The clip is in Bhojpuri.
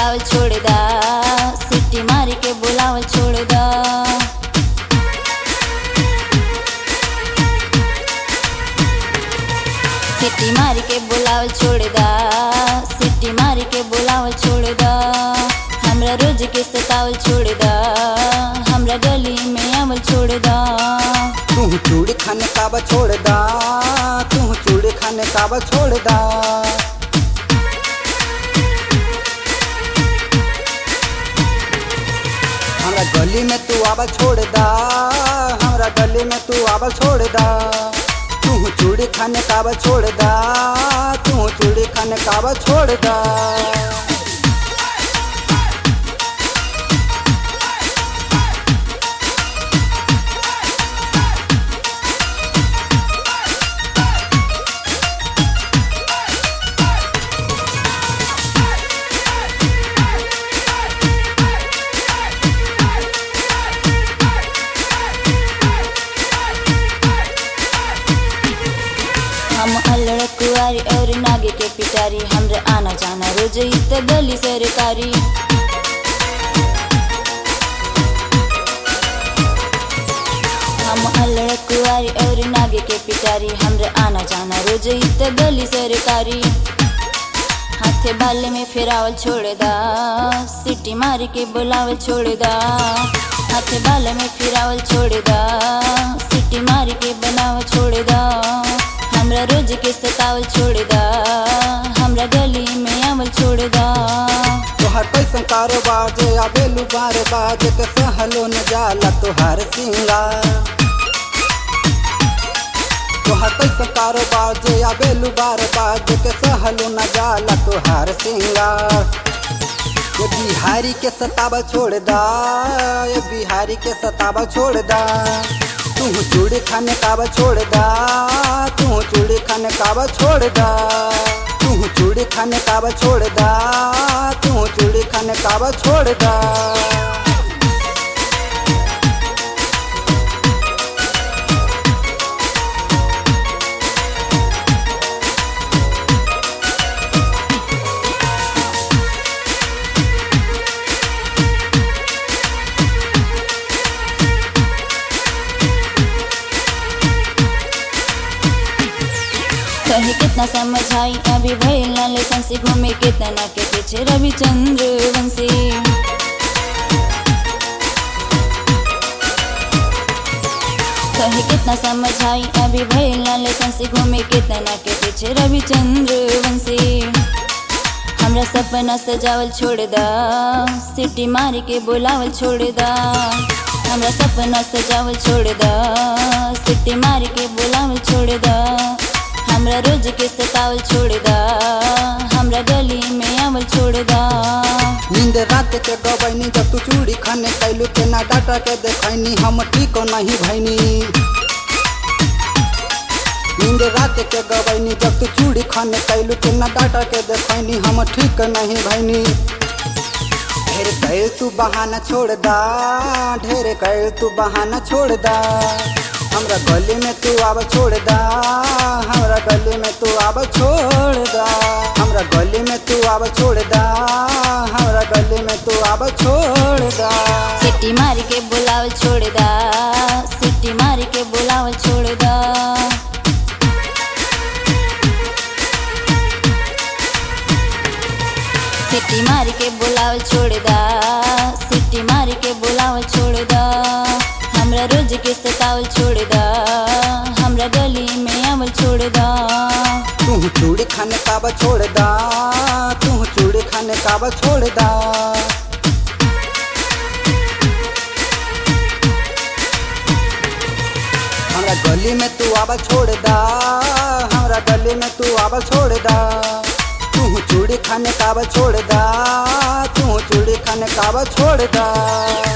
सतावल छोड़ दा सिटी मार के बुलावल छोड़ दा सिटी मार के बुलावल छोड़ दा सिटी मार के बुलावल छोड़ दा हमरा रोज के सतावल छोड़ दा हमरा गली में आवल छोड़ दा तू चूड़ी खाने काबा छोड़ दा तू चूड़ी खाने काबा छोड़ दा हमरा गली में तू आबा छोड़ दा हमरा गली में तू आबा छोड़ दा तू चूड़ी खाने काबा छोड़ दा तू चूड़ी खाने काबा छोड़ दा हम अल्लड़ कुआरी और नागे के पिटारी हमरे आना जाना रोज इत गली सरकारी हम अल्लड़ कुआरी और नागे के पिटारी हमरे आना जाना रोज इत गली सरकारी हाथे बाले में फिरावल छोड़ दा सिटी मार के बुलावल छोड़ दा हाथे बाले में फिरावल छोड़ दा सिटी मार के बनावल छोड़ दा हमरा रोज के सतावल छोड़ दा हमरा गली में आवल छोड़ दा तोहर कैसन कारोबार जे आबेलू बार बार के सहलो न जाला तोहार सिंगार तोहर कैसन कारोबार जे आबेलू बार बार के सहलो न जाला तोहार सिंगार ये बिहारी के सतावा छोड़ दा ये बिहारी के सतावा छोड़ दा तू चूड़ी खाने काबा छोड़ दा तू चूड़ी खाने काबा छोड़ दा तू चूड़ी खाने काबा छोड़ दा तू चूड़ी खाने काबा छोड़ दा कहे कितना समझाई अभी भइल ना लेसन से घूमे कितना के पीछे रविचंद्र वंशी कहे कितना समझाई अभी भइल ना लेसन से घूमे कितना के पीछे रविचंद्र वंशी हमरा सपना सजावल छोड़ दा सिटी मार के बुलावल छोड़ दा हमरा सपना सजावल छोड़ दा सिटी मार के बुलावल छोड़ दा हमरा रोज के सतावल छोड़ दा हमरा गली में आवल छोड़ दा नींद रात के गबैनी जब तू चूड़ी खाने कैलू के ना डाटा के देखैनी हम ठीक नहीं भैनी नींद रात के गबैनी जब तू चूड़ी खाने कैलू के ना डाटा के देखैनी हम ठीक नहीं भैनी ढेर कैल तू बहाना छोड़ दा ढेर कैल तू बहाना छोड़ दा हमरा गली में तू आब छोड़ दा हमरा गली में तू आब छोड़ दा हमरा गली में तू आब छोड़ दा हमरा गली में तू आब छोड़ दा सिटी मार के बुलावल छोड़ दा सिटी मार के बुलावल छोड़ दा सिटी मार के बुलावल छोड़ दा सिटी मार के बुलावल छोड़ दा हमरा रोज के सतावल छोड़ दा हमरा गली में आवल छोड़ दा तू चूड़ी खाने काबा छोड़ दा तू चूड़ी खाने काबा छोड़ दा हमरा गली में तू आबा छोड़ दा हमरा गली में तू आबा छोड़ दा तू चूड़ी खाने काबा छोड़ दा तू चूड़ी खाने काबा छोड़ दा